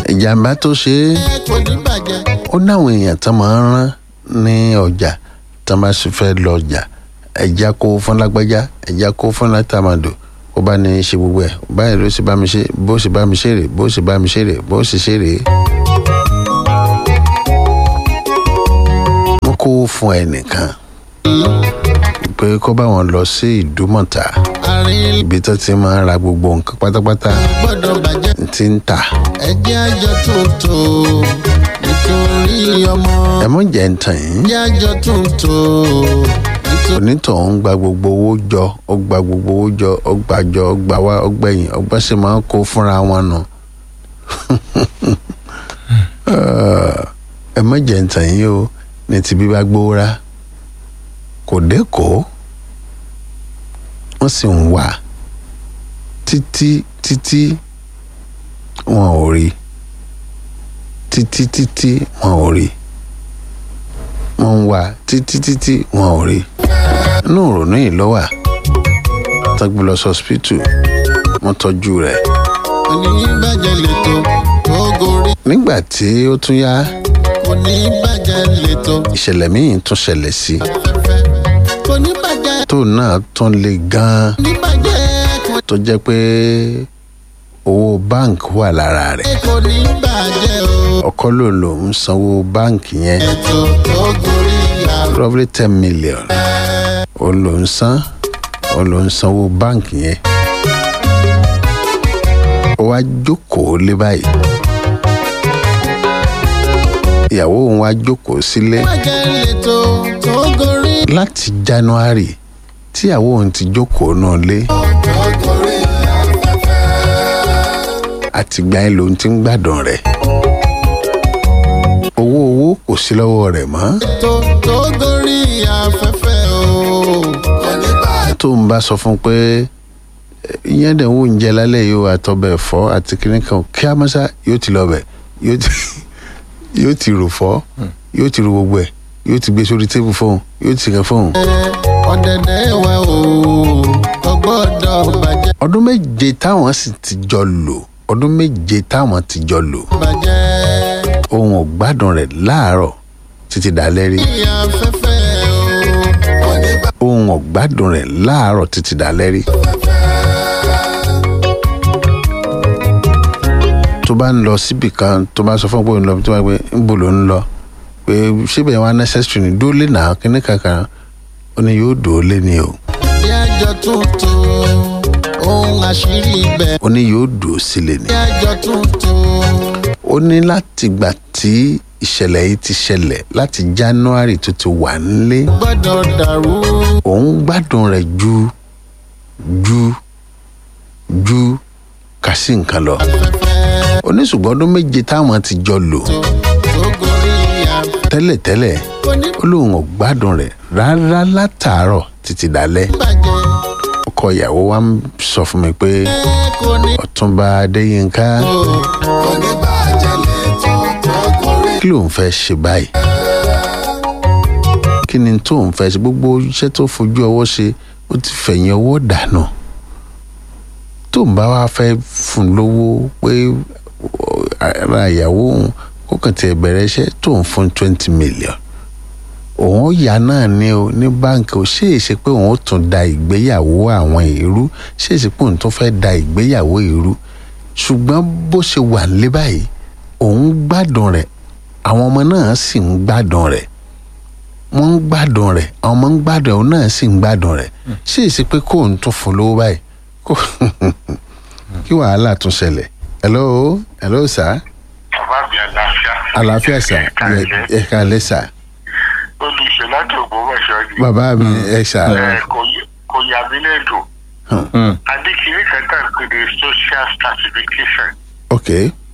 ìjàmbá tó ṣe é kò ní bàjẹ́. ó náwọn èèyàn tó máa ń rán ní ọjà tó máa sì fẹ́ lọ ọjà ẹja kó fún lágbájá ẹja kó fún látàmàdò ó bá ní í ṣe gbogbo ẹ̀ báyìí ló sì bá mi ṣe bó sì bá mi ṣe rè bó sì bá mi ṣe rè bó sì ṣe rè. wọ́n kó fún ẹnìkan pé kó bá wọn lọ sí ìdúmọ̀tà àárín ibi tó ti máa ń ra gbogbo nǹkan pátápátá gbọ́dọ̀ bàjẹ́. ti ń tà ẹjẹ́ àjọ tuntun nítorí ọmọ. ẹ mọ̀ jẹ́ ń tàn yín. ẹjẹ́ àjọ tuntun nítorí onítọ̀hún gba gbogbo owó jọ ó gba gbogbo owó jọ ó gbà jọ ó gbà wá ó gbẹ̀yìn ọgbà sì máa ń kó fúnra wọn nù. ẹ má jẹ́ ntàn yín o ní ti bí bá gbówó rá kò dẹ́kọ̀ọ́ wọ́n sì ń wà títí títí wọn ò rí títí títí wọn ò rí wọ́n ń wà títí títí wọn ò rí inú ìrònú yìí ló wà tọ́gbọ́n lọ sọ́spítù wọ́n tọ́jú rẹ̀ kò ní bàjẹ́ lẹ́tọ̀ tó gorí. nígbà tí ó tún yá kò ní bàjẹ́ lẹ́tọ̀ ìṣẹ̀lẹ̀ míì tún ṣẹlẹ̀ sí i afẹ́fẹ́. kò ní bàjẹ́ tó náà tún le gan-an kò ní bàjẹ́ kò tó jẹ́ pé owó báǹkì wà lára rẹ̀ kò ní bàjẹ́ o. ọkọ ló lò ń sanwó báǹkì yẹn ètò tó gorí àrùn. roughly ten million ó lò ń san ó lò ń sanwó báǹkì yẹn ó wá jókòó lé báyìí ìyàwó òun wá jókòó sílé bàjẹ́ lẹ́tọ̀ tó gorí. láti january tíyàwó òun ti jókòó náà lé tó gorí afẹ́fẹ́. àtìgbà yẹn lòun ti ń gbádùn rẹ̀ owó owó kò sí lọ́wọ́ rẹ̀ mọ́ tó tó gorí afẹ́fẹ́ o. kò ní bàjẹ́. tó ń bá sọ fún un pé ìyẹn dẹ̀ ń wò ń jẹ lálẹ́ yìí o àtọbẹ̀ ẹ̀fọ́ àti kìnìún kan kí a mọ́sá yóò ti lọ bẹ̀ yóò ti yóò ti rò fọ́ yóò ti rò gbogbo ẹ̀ yóò ti gbé sórí tébù fóun yóò ti kàn fóun. ọ̀dẹ̀dẹ̀ wa o kò gbọ́dọ̀ bàjẹ́ ọdún méje táwọn sì ti jọ lò ọdún méje táwọn ti jọ lò bàjẹ́ òun ò gbádùn rẹ̀ láàárọ̀ títí dalẹ́ rí ní afẹ́fẹ́ o kò ní òun ò gbádùn rẹ̀ láàárọ̀ títí dalẹ́ rí. tó bá ń lọ síbì kan tó bá sọ fún pé òun lọ tó bá gbé ńbò ló ń lọ pé síbẹ̀ wá necessary ni dúró lé náà kíní kankan ó ní yóò dúró lé ni o bí àjọ tuntun ohun àṣírí ibẹ̀ ó ní yóò dúró sílé ni bí àjọ tuntun ó ní láti gbà tí ìṣẹ̀lẹ̀ yìí ti ṣẹlẹ̀ láti january tó ti wà nílé gbọ́dọ̀ dàrú òun gbádùn rẹ̀ ju ju ju kà sí nǹkan lọ afẹ́fẹ́ oníṣùgbọ́n ọdún méje táwọn ti jọ lò tó tó gorí afẹ́fẹ́ tẹ́lẹ̀tẹ́lẹ̀ kò ní ó lóun ò gbádùn rẹ̀ rárá látàárọ̀ títí dalẹ́ bàjẹ́ ọkọ ìyàwó wa ń sọ fún mi pé kò ní ọ̀túnba adéyínká o kò ní bàjẹ́ lẹ́tọ̀ tó gorí kí lòun fẹ́ ṣe báyìí kí ni tóun fẹ́ ṣe gbogbo iṣẹ́ tó fojú ọwọ́ ṣe ó ti fẹ̀yìn ọwọ́ dànù tóun bá wá fẹ́ fún un lówó pé ara ìyàwó òun kó kàn tiẹ̀ bẹ̀rẹ̀ iṣẹ́ tóun fún twenty million òun ó yá náà ní o ní báǹkì ó ṣe é ṣe pé òun ó tún da ìgbéyàwó àwọn èrú ṣe é ṣe pé òun tún fẹ́ da ìgbéyàwó èrú ṣùgbọ́n bó ṣe wà nílé báyìí òun gbádùn rẹ̀ àwọn ọmọ náà sì ń gbádùn rẹ̀ wọ́n ń gbádùn rẹ̀ àwọn ọmọ ń gbádùn rẹ̀ òun náà sì ń gbádùn rẹ̀ ṣe é ṣe pé kóun tún fún lówó báyìí kó kí wàhálà tún ṣẹlẹ̀ hello hello sir bàbá mi àlàáfíà. àlàáfíà sir ẹ- ẹ káalẹ́ sir olùṣe láti ògbómọ̀ṣọ́ ni. bàbá mi ẹ sir Ẹ, kò yẹ- kò yà mí lẹ́dùn. adékìní kan tá à ń pè ní social stratification ok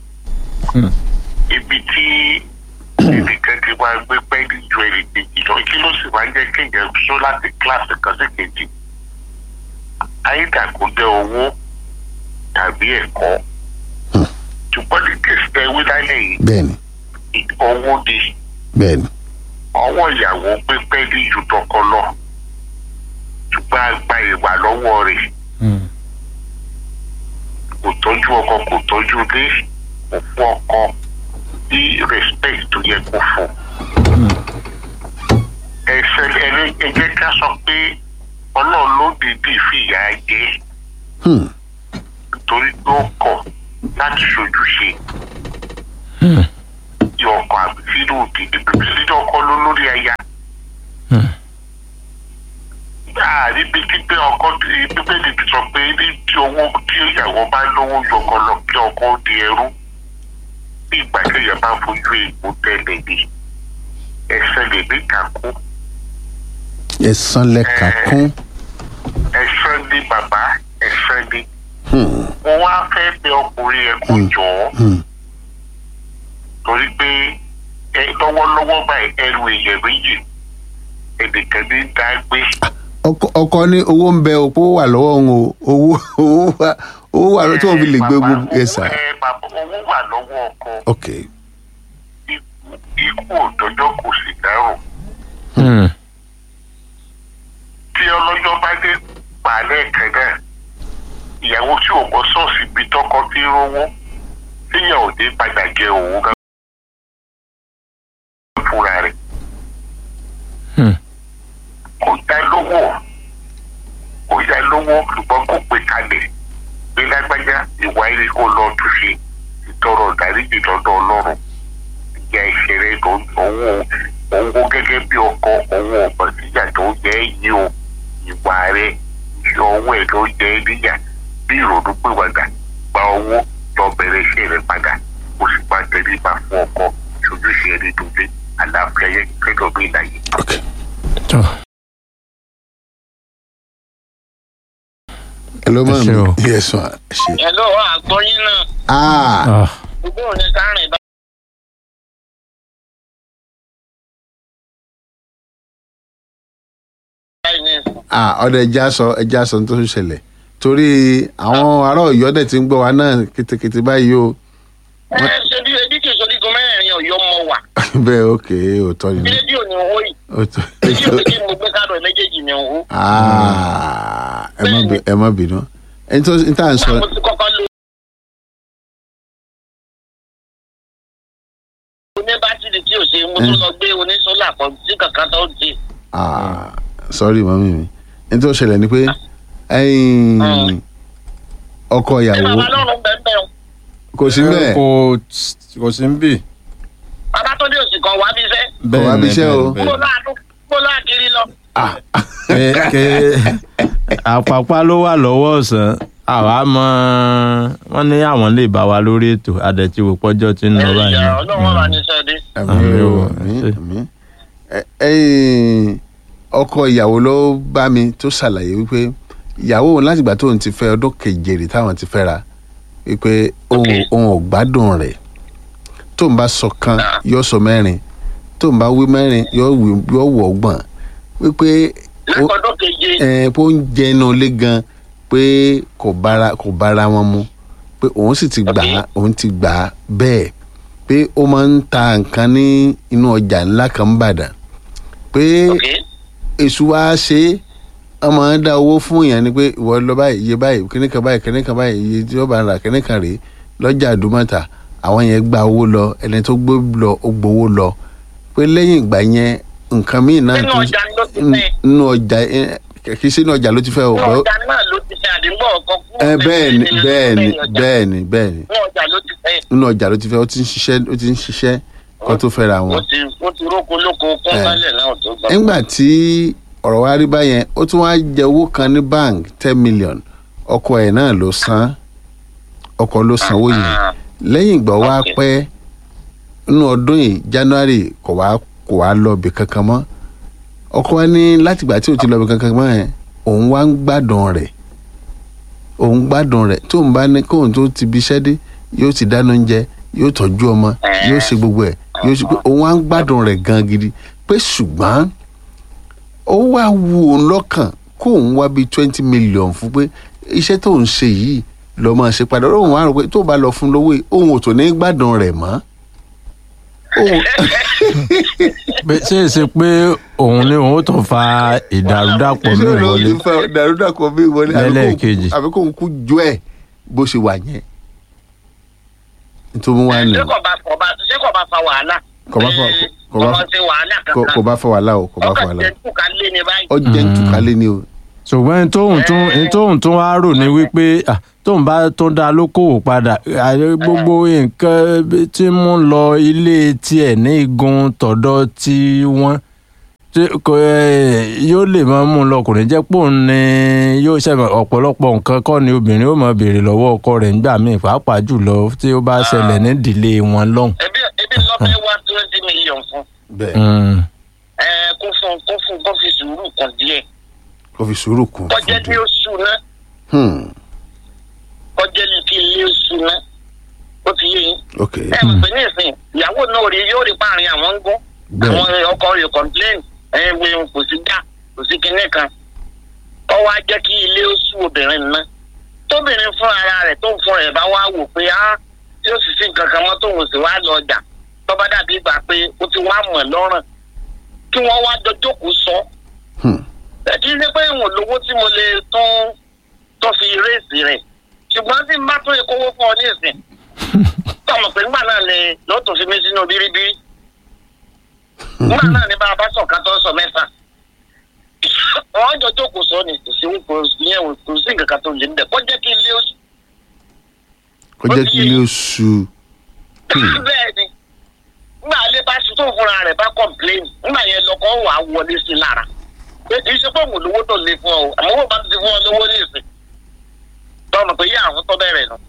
ibi tí ẹnìkan ti máa gbé pẹ́ẹ́lí ju ẹnì kejì lọ kí ló sì máa ń jẹ́ kéèyàn sọ láti kíláàsì kan sí kejì. àyíká kò jẹ́ owó tàbí ẹ̀kọ́. ṣùgbọ́n ní kèsì tẹ wí lálẹ́ yìí bẹ́ẹ̀ni owó ni bẹ́ẹ̀ni ọwọ́ ìyàwó gbé pẹ́ẹ́lí ju tọkọ lọ ṣùgbọ́n a gba ìwà lọ́wọ́ rẹ̀ kò tọ́jú ọkọ kò tọ́jú ilé kò fún ọkọ ní respect tó yẹ kó fún ẹsẹ ẹni ẹ jẹ́ ká sọ pé ọlọ́run ló dìídì fìyà jẹ Hmm. torí pé ó kọ̀ láti ṣojúṣe tí ọkọ àbí sínú òdìdí bèbí sínú ọkọ ló lórí aya. ààrí bíi pípé ọkọ bíbélì ti sọ pé ní tí owó tí ìyàwó bá lówó yọkọ lọ kí ọkọ ó di ẹrú bí ìgbà kéèyàn bá fojú èèpo tẹ́lẹ̀ ni ẹsẹ̀ lè ní kàkú ẹ̀san lẹ́ka kún. ẹsẹ̀ ní bàbá ẹsẹ̀ ní. Hmm. mo wá fẹ́ bẹ ọkùnrin yẹn kó jọ ọ́ Hmm. torí pé ẹ lọ́wọ́lọ́wọ́ báyìí ẹrù èèyàn méjì ẹnìkan ní dá gbé. ọkọ ọkọ ní owó ń bẹ òpó wà lọ́wọ́ òun o owó owó wà owó wà tí wọ́n fi lè gbé Bàbá, gbogbo ẹ̀sà. owó- ẹ, bàbá, owó wà lọ́wọ́ ọkọ ok ikú ikú òjọ́jọ́ kò sì dárò tí ọlọ́jọ́ bá dé pàálẹ̀ kan náà ìyàwó tí ò mọ ṣọ́ọ̀ṣì ibi tọkọ tí ń rówó tíyàn ò dé padà jẹ òun gan fúnra rẹ̀ kò dá lówó kò dá lówó ṣùgbọ́n kò pè kalẹ̀ pé lágbájá ìwà eré kó lọ túnṣe ìtọrọ ìdáríjì lọ́dọ̀ ọlọ́run ìyá ìṣeré tó òun òun wo gẹ́gẹ́ bí ọkọ òun ọ̀pọ̀ síjà tó jẹ́ yìí o ìwà rẹ̀ ìṣe ọwọ́ ẹ̀ ló jẹ́ níyà bí ìrònú pìwàdà gba owó lọ bẹ̀rẹ̀ iṣẹ́ rẹ̀ padà kó sì máa tẹ̀lé bá fún ọkọ ṣojúṣe ẹni tó dé àlàáfíà yẹn kẹ́kọ̀ọ́ bí ìlàyé. ok tó ẹ ló máa Ẹ ṣé o. mi yẹ sọ ẹ ṣe. ẹ ló wà àgbọyìn náà ah ah, gbogbo òní kárìn bá. báyìí ní ìsìn. ah ọdẹ ẹja sọ ẹja sọ tó ń ṣẹlẹ̀ torí àwọn ará Ọ̀yọ́ dẹ̀ ti ń gbọ́ wa náà kétékété báyìí o ẹ ṣe bí ebi kì í sọdígun mẹ́rin ọ̀yọ́ mọ wà bẹ́ẹ̀ ok òótọ́ bí ni rédíò ní owó yìí òótọ́ rédíò méjì mo gbé kádọ̀ ẹ̀ méjèèjì ní owó. ah ẹ má bí- ẹ má bínú ẹni tó ń tà ń sọ náà mo ti kọ́kọ́ lo. oní bátìrì tí ò ṣe mo tún lọ gbé oníṣọ́là kan tí kankan tó ń ṣe. ah sorry mọ́mí mi ẹni tó ṣẹlẹ̀ ni pé ẹ̀yin ọkọ ṣé ìyàwó bàbá lọ́rùn bẹ́ẹ̀ bẹ́ẹ̀ o kò sí bẹ́ẹ̀ kò kò sí ń bì. bàbá tó dé òsì kan wá bí iṣẹ́ wá bí iṣẹ́ o. mo láàánú mo láàkiri lọ. ké àpapá ló wà lọ́wọ́ ọ̀sán àwa mọ wọn ní àwọn lè bá wa lórí ètò àdẹ̀tí wò pọ́jọ́ tí ń lọ báyìí. ìyá ọlọ́run wà ní sẹ́ẹ̀dí. àmì Àmín o o, àmì ṣe. àmì Ẹ- ẹ̀yin ọkọ ìyàwó ló bá mi tó ṣàlàyé wípé ìyàwó òun látìgbà tóun ti fẹ́ ọdún kejìlì táwọn ti fẹ́ra wípé òun Ok. òun ò gbádùn rẹ̀ tóun bá sọ kan yóò sọ mẹ́rin tóun bá wí mẹ́rin yóò wí yóò wọ̀ ọgbọ̀n wípé ó- lákọ̀ọ́dún keje ẹ pé ó ń jẹ inú ilé gan pé kò bára kò bára wọn mu pé òun sì ti gbà á òun ti gbà á bẹ́ẹ̀ pé ó máa ń ta nǹkan ní inú ọjà ńlá kan ń bàdàn pé ok èṣù wa ṣe é wọ́n máa ń dá owó fún yẹn ni pé ìwọ lọ báyìí iye báyìí kíní kan báyìí kíní kan báyìí iye tí ó bá rà kíní kan rèé lọ́jà àdúmọ̀tà àwọn yẹn gba owó lọ ẹni tó gbé lọ ó gbowó lọ pé lẹ́yìn ìgbà yẹn nǹkan míì náà nínú tún- ọjà ló ti fẹ́ nínú ọjà ẹ, kì í sínú ọjà ló ti fẹ́ o nínú bọ́ ọjà náà ló ti fẹ́ àdìgbò ọkọ̀ fún ẹ bẹ́ẹ̀ ni nínú bẹ́ẹ̀ ni ọjà. bẹ́ẹ̀ ni bẹ́ẹ̀ ni nínú ọjà ló ti fẹ́ nínú ọjà ló ti fẹ́ ó ti ń ṣiṣẹ́ ó ti ń ṣiṣẹ́ kó tó fẹ́ra ó wọn. ti ó ti róko lóko kún Eh. sálẹ̀ náà tó gbà. nígbà tí ọ̀rọ̀ wa rí báyẹn ó tún wá jẹ owó kan ní bank ten million ọkọ ẹ̀ náà ló san ọkọ ló sanwó yẹn Ah, lẹ́yìn ìgbà wá Okay. pẹ́ nínú ọdún yìí january kò wá kò wá lọ ibì kankan mọ́ ọkọ wa ní látìgbà tí ò ti lọ ibì kankan mọ́ yẹn òun wá ń gbádùn rẹ̀ òun gbádùn rẹ̀ tóun bá ní kóun tó ti bí iṣẹ́ dé yóò ti dáná oúnjẹ yóò tọ́jú ọmọ yóò ṣe gbogbo ẹ̀ yóò ṣe pé òun wá ń gbádùn rẹ̀ gan gidi pé ṣùgbọ́n ó wá wu òun lọ́kàn kóun wá bíi twenty million fún pé iṣẹ́ tóun ṣe yìí lọ́ máa ṣe padà òun wá rò pé tó bá lọ fún lówó yìí òun ò tó ní gbádùn rẹ̀ mọ́ òun Pé- ṣé è ṣe pé òun ni òun ó tún fa ìdàrúdàpọ̀ mi ìṣòro wọlé ti fa dàrúdàpọ̀ mi wọlé àbí kóun- Lẹ́lẹ́ẹ̀kejì. àbí kóun kú jọ ẹ̀ bó ṣe wà yẹn tó mú wá nù ṣé kò bá kò bá ṣé kò bá fa wàhálà. Kò bá fa- Ee, kò bá- ọmọ ṣe wàhálà kò kankan. kò bá fọ wàhálà o kò bá fọ ọkàn wàhálà jẹ́ kú ká lé ní báyìí. o jẹ́ ń tùkálẹ̀ ni o ṣùgbọ́n ẹni tóun tún ẹni tóun tún wá rò ní wípé ah, tóun bá tó dá lókòwò padà àyè gbogbo nǹkan tí ń mú lọ ilé tiẹ̀ ní igun tọ̀dọ̀ tí wọ́n tí kò ẹ, yóò lè máa mú un lọ kò ní jẹ́ pò ń ní yóò ṣe ọ̀pọ̀lọpọ̀ nǹkan kọ́ ni obìnrin ó máa béèrè lọ́wọ́ ọkọ rẹ̀ nígbà míì pàápàá jùlọ tí ó bá ṣẹlẹ̀ ní ìdílé wọn lọ́hùn. ebi ebi lọ fẹ́ wá twenty million fún. bẹ́ẹ̀ Mm. ẹ kó fún kó fún kó fi sùúrù kan díẹ̀. kò fi sùúrù kún kọjá ní fún oṣù náà un kọjá ní kí ilé oṣù náà ó ti yé yín. ok ẹ mọ̀ pé ní ìsìn ìyàwó náà rí yóò rí páàrin àwọn ń gún Bẹ́ẹ̀. àwọn ọkọ rẹ̀ complain ẹ wẹ kò sí gbà kò sí kinní kan ọ wá jẹ́ kí ilé oṣù obìnrin náà tóbìnrin fún ara rẹ̀ tó ń fún rẹ̀ bá wá wò pé á tí ó sì sí nǹkan kan mọ́ tóun sì wá lọ ọjà tó bá dàbí ìgbà pé ó ti wá mọ̀ lọ́rùn kí wọ́n wá jọ jókòó sọ Hmm. ẹ kì í ṣe pé ìwọ̀n lówó tí mo lè tún tó fi réèsì rẹ̀ ṣùgbọ́n tí n bá tún ìkówó fún ọ ní ìsìn tọmọ pé nígbà náà ni ló tún fi mí sínú bíríbírí nígbà náà ni bá a bá sọ ká tó sọ mẹ́fà wọ́n jọ jókòó sọ ni kò sí kò sí yẹn wò kò sí nǹkan kan tó lè ń bẹ̀ kó jẹ́ kí ilé oṣù kò jẹ́ kí ilé oṣù bẹ́ẹ̀ ni nígbà alẹ́ bá ṣu tó fúnra rẹ̀ bá complain nígbà yẹn lọkọ̀ wà á wọlé sí i lára pé kì í ṣe pé òun lówó tó lè fún ọ o àmọ́ wọ́n bá ti fún ọ lówó ní ìsìn tọ́nù pé yá àwọn tó bẹ̀rẹ̀ nù.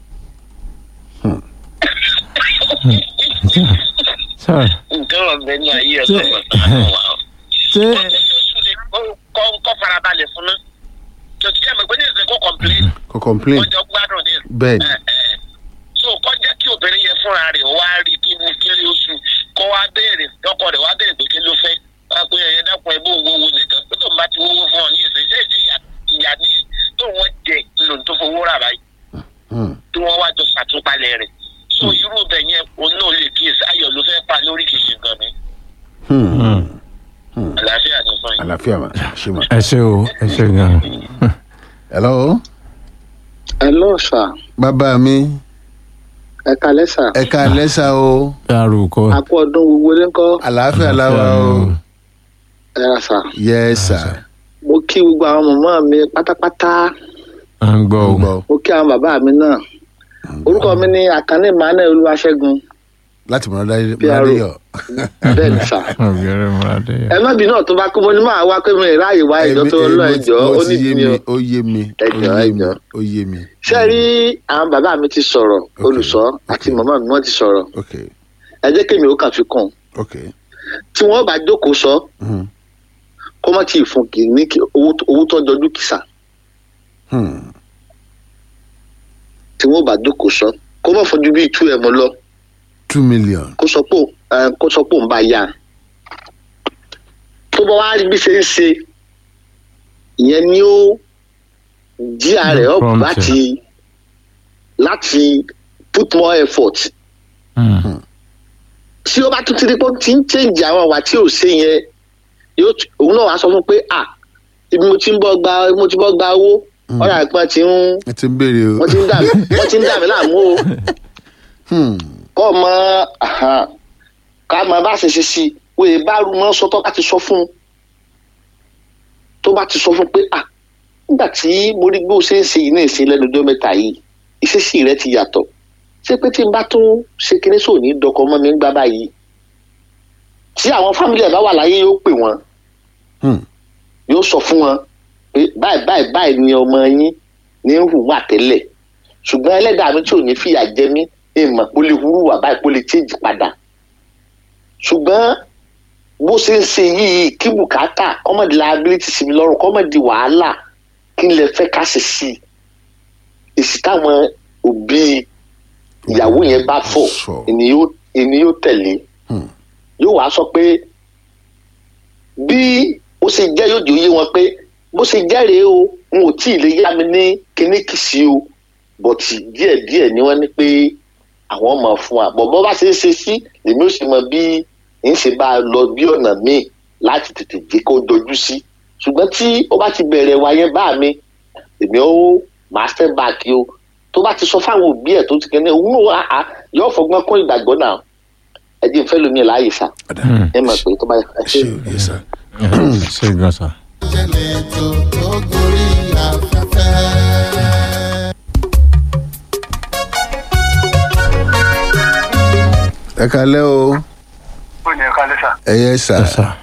Sorry. nǹkan ọ̀gbẹ́ ní ayé ẹ̀ Ṣé- lọ́wọ́ sàánú wa o. ṣé ó jẹ́ kí oṣù lè kọ́ kọ́ farabalẹ̀ fún ná tòtí ẹ̀ mọ̀ pé ní ìsìn kó complain kò complain wọ́n jọ gbádùn ní ìsìn. bẹ́ẹ̀ ni Ẹ, ẹ. so kọ́ jẹ́ kí obìnrin yẹn fúnra rẹ̀ wá rí kí ní kí ní oṣù kó wá béèrè ọkọ rẹ̀ wá béèrè pé kí ló fẹ́ wá pé ẹ̀yẹ dákun ẹ̀ bó owó wo nìkan pé tó ń bá ti wówó fún ọ ní ìsìn ṣé ìdí ìyá- ìyá ni tó wọ́n jẹ lòun tó fowó rà báyìí Hmm. tí wọ́n wá jọ ṣàtúpalẹ̀ rẹ̀ so irú bẹ̀ yẹn òun náà lè kíyèsí ayọ̀ ló fẹ́ pa lórí kìí ṣe nǹkan mi Hmm. àlàáfíà ní fún yín. àlàáfíà mà ṣe mà. ẹ ṣe o ẹ ṣe gan. hello hello sir bàbá mi ẹ kalẹ sir ẹ ká lẹ́sà o dárúkọ. àpò ọdún gbogbo ní kọ àlàáfíà láwa o ẹ ra sir yes sir mo kí gbogbo àwọn mọ̀mọ́ mi pátápátá à ń gbọ́ o. gbọ́ mo kí àwọn bàbá mi náà orúkọ mi ní àkànní emmanuel olúwaṣẹ́gun láti mọ̀nà PRO. dáyọ̀ bẹ́ẹ̀ ni sir ọ̀gẹ̀rẹ̀ múradé. ẹ má bínú ọ̀tún bá kú mo ní máa wá pé mo lè ráàyè wá ìjọ tó lọ ẹjọ́ ó ní yé ìdí mi o ó yé mi ó Ẹjọ́, yé mi ẹjọ́. ó yé mi. ṣé ẹ rí àwọn bàbá mi ti sọ̀rọ̀ olùsọ àti màmá mi wọ́n ti sọ̀rọ̀ ok ẹ jẹ́ kémi ó kàn fi kún un. ok tí wọ́n bá jókòó sọ Hmm. kó má tí ì fún kì í ní kí- owó tó- owó tó jọjú kìsà Hmm. tí wọ́n bá jókòó sọ kó má fojú bíi tú ẹ̀ mọ́ lọ. two million kó sọ pé ẹ, kó sọ pé òun bá yá tó bá wá rí bí ṣe ń ṣe ìyẹn ni ó jí ààrẹ up Prompt. láti láti put more effort tí ó bá tún ti rí pé ó ti ń change àwọn àwà tí ò ṣe yẹn yóò t- òun náà wàá sọ fún pé à ibi mo ti ń bọ́ gba mo ti bọ́ gba owó ọ̀rọ̀ àìpẹ́ ti ń ẹ ti ń béèrè o. wọ́n ti ń dà mí wọ́n ti ń dà mí láàmú o Hmm. kọ́ ọ mọ àhán, ká mọ bá ṣe ṣe sí i wòye bá rú mọ́ sọ́tọ́ ká ti sọ fún un tó bá ti sọ fún un pé à nígbà tí mo rí gbé o ṣe ń ṣe yìí ní ìsìn lẹ́nu ọjọ́ mẹ́ta yìí ìṣesí rẹ ti yàtọ̀ ṣé pé tí n bá tún ṣe kinní sóò ní dọkọ mọ́ mi ń gbá báyìí tí àwọn fámìlì ẹ̀ bá wà láyé yóò pè wọ́n Hmm. yóò sọ fún wọn pé báyìí báyìí báyìí ni ọmọ yín ní ń hùwà tẹ́lẹ̀ ṣùgbọ́n ẹlẹ́dàá mi tí ò ní fìyà jẹ mí ìmọ̀ kó lè hurúwà báyìí kó lè change padà ṣùgbọ́n bó ṣe ń ṣe yìí kí bùkátà kọ́mọ̀dé liability sí mi lọ́rùn kọ́mọ̀dé wàhálà kí n lè fẹ́ ká ṣe sí i èsì táwọn òbí ìyàwó yẹn bá fọ̀ Sọ. ìní yóò- ìní yóò tẹ̀lé Hmm. yóò wá sọ pé bí ó ṣe jẹ́ yóò di òye wọn pé bó ṣe jẹ́ rèé o n ò tí ì lè yá mi ní kíníkì sí o bọ̀tì díẹ̀díẹ̀ ni wọ́n ní pé àwọn mọ̀ fún wa bọ̀ bọ́ bá ṣe é ṣe sí èmi ò sì mọ bí n ṣe bá a lọ bí ọ̀nà míì láti tètè jẹ́ kó dojú sí ṣùgbọ́n tí ó bá ti bẹ̀rẹ̀ wa yẹn bá mi èmi ó máa step back o tó bá ti sọ fáwọn òbí ẹ̀ tó ti kẹ́ni òun náà á yóò fọgbọ́n kún ìgbàgbọ́ náà ẹ jẹ́ ìfẹ́ lómi láàyè sá ẹ mọ̀ pé tó bá ẹ ṣe ṣe o yes sir. ṣe gan sa. ṣẹlẹ̀ tó tó gorí afẹ́fẹ́. ẹ kalẹ́ o ó ní ẹ̀ka lẹ́sà ẹ yẹ sà Yes, sir.